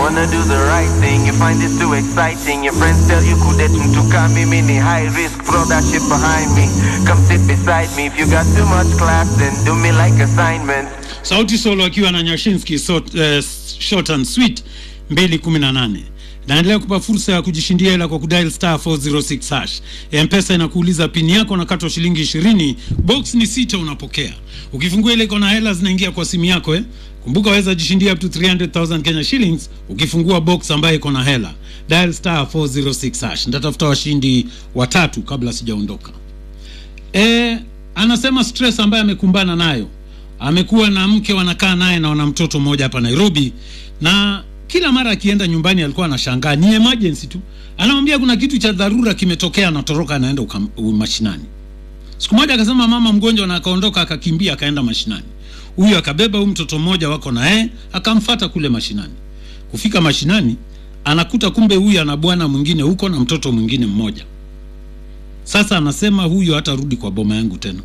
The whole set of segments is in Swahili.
wanna do the right thing. You find this too exciting. Your friends tell you kudetum to come me ni high risk. Throw that shit behind me. Come sit beside me. If you got too much class, then do me like assignments. Sauti Solo akiwa na Nyashinski so, uh, short and sweet 218 naendelea kupa fursa ya kujishindia hela kwa kudial star 406 hash. Mpesa inakuuliza pini yako na katwa shilingi 20, box ni sita unapokea. Ukifungua ile iko na hela zinaingia kwa simu yako eh. Kumbuka waweza jishindia up to 300,000 Kenya shillings ukifungua box ambayo iko na hela. Dial star 406 hash. Nitatafuta washindi watatu kabla sijaondoka. E, anasema stress ambayo amekumbana nayo amekuwa na mke wanakaa naye na wana mtoto mmoja hapa Nairobi, na kila mara akienda nyumbani alikuwa anashangaa, ni emergency tu, anamwambia kuna kitu cha dharura kimetokea, anatoroka anaenda ukam- u- mashinani. Siku moja akasema mama mgonjwa, na akaondoka akakimbia akaenda mashinani. Huyu akabeba huyu mtoto mmoja wako na yeye akamfata kule mashinani. Kufika mashinani anakuta kumbe huyu ana bwana mwingine huko na mtoto mwingine mmoja. Sasa anasema huyu hatarudi kwa boma yangu tena.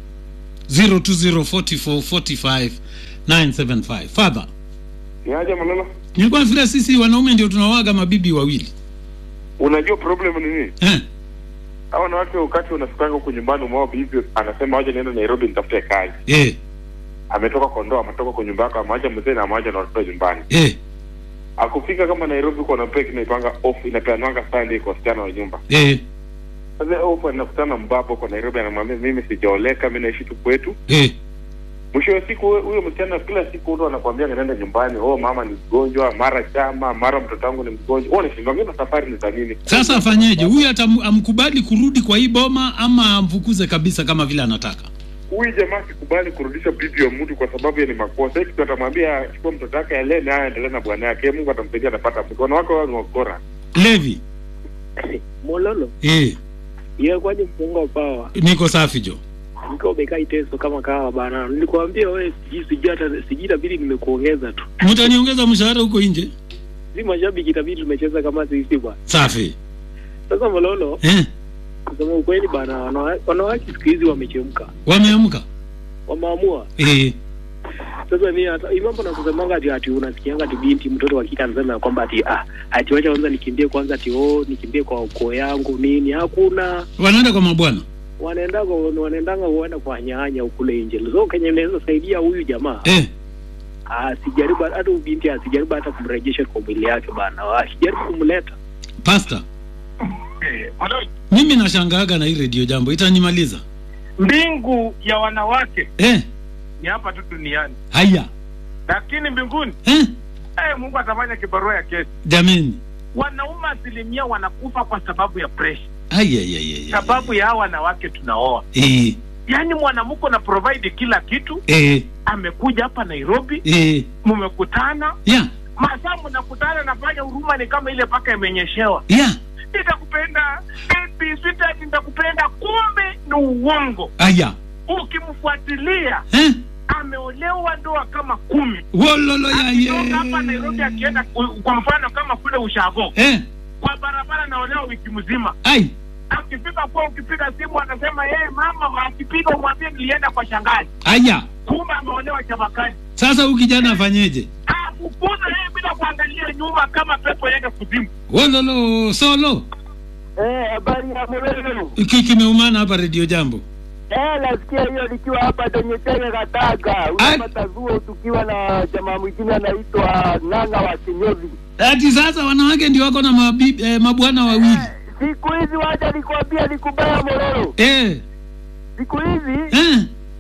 0204445975 Father, Niaje Malala? nilikuwa nafikiria sisi wanaume ndio tunawaga mabibi wawili Unajua problem ni nini? eh? Hawa wanawake wakati unafikanga huko nyumbani umao bibi anasema waje niende Nairobi nitafute kazi. Eh, Ametoka Kondoa, ametoka kwa nyumba yako, ameacha mzee na ameacha na watoto nyumbani. eh, Akufika kama Nairobi kwa napea kinaipanga off inapeanwanga Sunday kwa wasichana wa nyumba. eh, Sasa off anakutana mbaba kwa Nairobi anamwambia mimi sijaoleka, mimi naishi tu kwetu. eh. Mwisho wa siku huyo- huyo msichana kila siku ndo anakuambia anaenda nyumbani, oh mama ni mgonjwa, mara chama, mara mtoto wangu ni mgonjwa. Wewe unashindwa ngine safari ni za nini? Sasa afanyeje? Huyu atam- amkubali kurudi kwa hii boma ama amfukuze kabisa kama vile anataka? huyu jamaa sikubali kurudisha bibi wa mtu kwa sababu ya ni makosa. Hiki kitu atamwambia chukua mtoto wake alee naye aendelee na bwana yake, Mungu atamsaidia, atapata mke. Wanawake wao ni wakora. Levi, Mololo, eh, yeye kwaje mfungo pawa? niko safi jo. Niko umekaa iteso kama kawa bana. Nilikwambia wewe sijui sijui hata sijui itabidi nimekuongeza tu. Mtaniongeza mshahara huko nje? Si mashabiki itabidi tumecheza kama sisi bwana. Safi. Sasa Mololo, Eh, kusema ukweli bana, wana- wanawake siku hizi wamechemka. wameamka. Wameamua. Eh, Sasa mimi hata hii mambo nakusemanga ati ati unasikianga ati binti mtoto wa kike anasema kwamba ati ah ati wacha kwanza nikimbie kwanza ati oh nikimbie kwa ukoo yangu nini hakuna wanaenda kwa mabwana. wanaenda wanaendanga huenda kwa nyanya ukule nje so kenye naweza saidia huyu jamaa Eh, asijaribu hata huyu binti asijaribu hata kumrejesha kwa mwili yake bana asijaribu kumleta pasta. Mimi nashangaaga na hii redio jambo itanimaliza. mbingu ya wanawake Eh, ni hapa tu duniani haya. lakini mbinguni Eh, eh, mungu atafanya kibarua ya kesi jameni. wanaume asilimia wanakufa kwa sababu ya presha Haya ya ya ya. sababu ya hawa wanawake tunaoa Eh, yaani mwanamke na provide kila kitu eh, amekuja hapa nairobi eh. mmekutana Ya, masaa mnakutana nafanya huruma ni kama ile paka imenyeshewa ya. nitakupenda baby sweetheart nitakupenda kumbe ni uongo Haya. ukimfuatilia Eh, ameolewa ndoa kama kumi wololo ya akitoka hapa Nairobi ye. akienda ku- kwa mfano kama kule ushago Eh, kwa barabara naolewa wiki mzima ai. akifika kwa ukipiga simu anasema yeye mama akipiga umwambie nilienda kwa shangazi Haya. kumbe ameolewa chabakani Sasa huyu kijana afanyeje? afukuza yeye bila kuangalia nyuma kama pepo yende kuzimu Wololo solo. Eh, habari ya Mololo. Iki kimeumana hapa redio jambo. Eh, nasikia hiyo nikiwa hapa kwenye Chege Kataga. Ai. Unapata zuo tukiwa na jamaa mwingine anaitwa Nanga wa Kinyozi. Ati sasa wanawake ndio wako na mabibi, eh, mabwana wawili. Siku hizi wacha nikwambia ni kubaya Mololo. Eh, Siku hizi eh.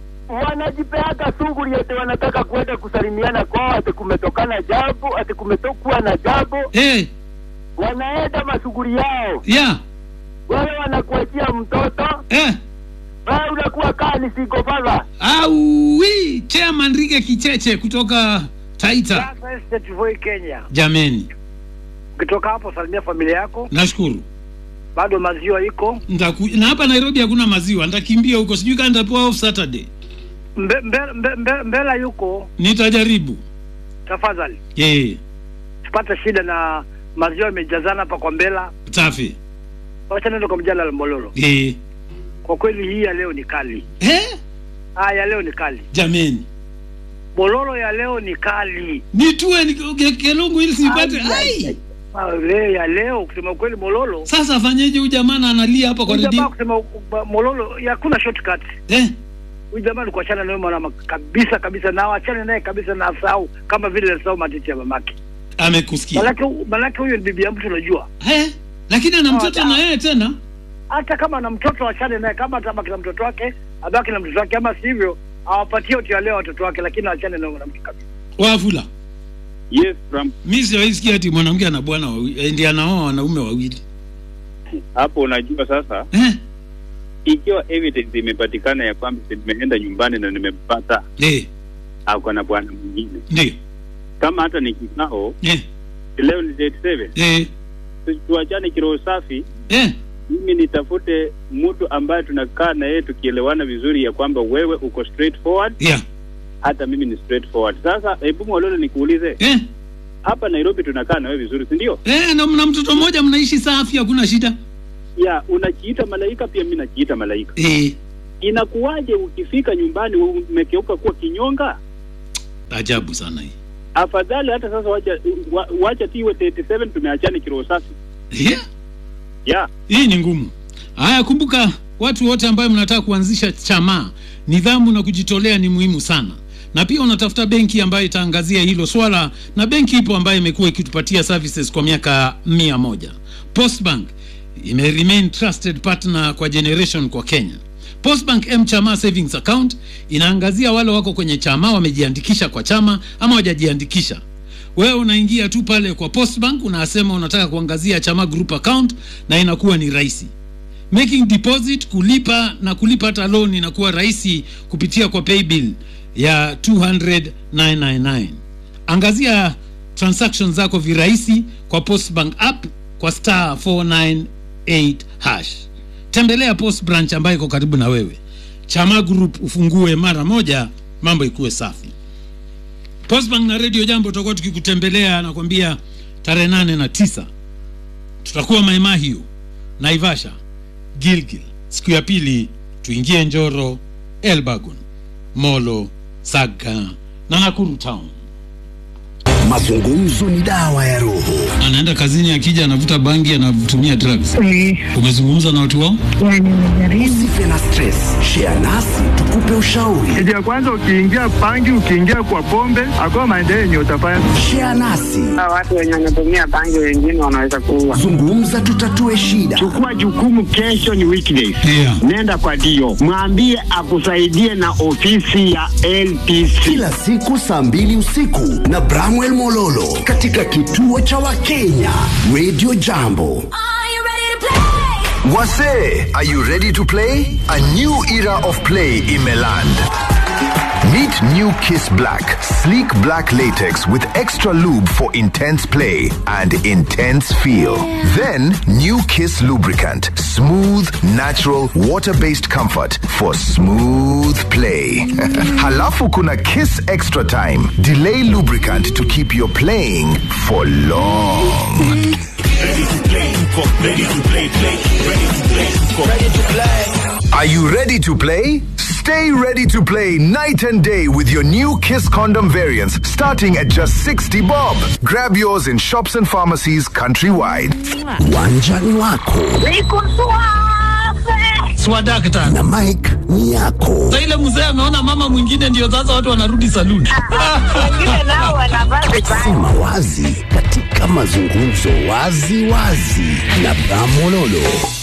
wanajipeaga shughuli eti wanataka kuenda kusalimiana kwao, ati kumetokana jambo, ati kumetokuwa na jambo, Eh, wanaenda mashughuli yao. ya. Wewe wanakuachia mtoto, Eh. wewe unakuwa kaa ni single father. Au wi chairman Rige Kicheche kutoka Taita. Sasa State Voi Kenya, Jameni, ukitoka hapo salimia familia yako, nashukuru. bado maziwa iko Ndaku, na hapa Nairobi hakuna maziwa, nitakimbia huko, sijui kama nitapewa off Saturday. mbe, mbe, mbe, mbe, mbela yuko, Nitajaribu. tafadhali Eh, tupate shida na maziwa yamejazana hapa kwa mbela. safi. Wacha nenda kwa mjala la Mololo. Eh. Kwa kweli hii ya leo ni kali, Eh? ah, ya leo ni kali. Jameni. Mololo ya leo ni kali. nitue ni- ke- kelungu ili sipate Ai, ai Ah, le- ya leo kusema kweli Mololo. sasa afanyeje huyu jamaa na analia hapa kwa Huyu jamaa redio kusema uh, Mololo ya hakuna shortcut. eh Huyu jamaa ni kuachana naye mwana kabisa kabisa na waachane naye kabisa na asahau kama vile alisahau matiti ya mamake. amekusikia Manake manake huyo ni bibi ya mtu unajua. eh lakini ana mtoto Ah, na yeye tena Hata kama ana mtoto achane naye kama atabaki na mtoto wake, abaki na mtoto wake ama sivyo awapatie uti wa leo watoto wake lakini aachane na mwanamke kabisa. wafula Yes, Trump. mi siwaisikia ati mwanamke ana bwana wawili eh, ndiye anaoa wanaume wawili Hapo unajua sasa, eh ikiwa evidence imepatikana ya kwamba si nimeenda nyumbani na nimempata eh ako na bwana mwingine, ndio kama hata ni kikao eh leo ni date seven, eh tu- tuachane kiroho safi. eh Mimi nitafute mtu ambaye tunakaa na yeye tukielewana vizuri, ya kwamba wewe uko straightforward, yeah hata mimi ni straightforward. Sasa hebu Mwalolo, nikuulize eh hapa Nairobi tunakaa na wewe vizuri, si ndio? eh na mna mtoto mmoja mnaishi safi hakuna shida Ya, unajiita malaika, pia mimi najiita malaika. eh Inakuwaje ukifika nyumbani umekeuka kuwa kinyonga? ajabu sana hii afadhali hata sasa wacha wa, wacha tiwe 37 tumeachana kiroho safi yeah ya hii ni ngumu haya kumbuka watu wote ambayo mnataka kuanzisha chama nidhamu na kujitolea ni muhimu sana na pia unatafuta benki ambayo itaangazia hilo swala na benki ipo ambayo imekuwa ikitupatia services kwa miaka mia moja postbank ime remain trusted partner kwa generation kwa kenya postbank m chama savings account inaangazia wale wako kwenye chama wamejiandikisha kwa chama ama wajajiandikisha wewe unaingia tu pale kwa postbank unasema unataka kuangazia chama group account na inakuwa ni rahisi making deposit kulipa na kulipa hata loan inakuwa rahisi kupitia kwa paybill ya 200,999 angazia transactions zako virahisi kwa postbank app kwa star 498 hash tembelea post branch ambayo iko karibu na wewe chama group ufungue mara moja mambo ikuwe safi postbank na radio jambo tutakuwa tukikutembelea nakwambia tarehe nane na tisa tutakuwa maema hiyo naivasha gilgil siku ya pili tuingie njoro elbagon molo saga na nakuru town Mazungumzo ni dawa ya roho. anaenda kazini akija anavuta bangi anatumia drugs umezungumza na watu wao Usife na stress, share nasi tukupe ushauri. Kitu ya kwanza ukiingia pangi, ukiingia kwa pombe, hakuna maendeleo yenye utafanya. Share nasi, watu wenye wanatumia bangi wengine wanaweza kuua. zungumza, tutatue shida. Chukua jukumu, kesho ni weekdays. yeah. Nenda kwa dio, mwambie akusaidie na ofisi ya LPC. Kila siku saa mbili usiku na Bramwell Mololo katika kituo cha Wakenya Radio Jambo. Wase, are you ready to play? A new era of play imeland. Meet New Kiss Black, sleek black latex with extra lube for intense play and intense feel. Then New Kiss lubricant, smooth, natural, water-based comfort for smooth play. Halafu kuna Kiss Extra Time, delay lubricant to keep your playing for long. Are you ready to play? Stay ready to play night and day with your new Kiss condom variants starting at just 60 bob. Grab yours in shops and pharmacies countrywide. Uwanjani wako swadakta na Mike ni yako. sa ile mzee ameona mama mwingine ndio sasa watu wanarudi saluni Wengine nao wanavaa vibaya. Sema wazi katika mazungumzo wazi wazi na Bramololo.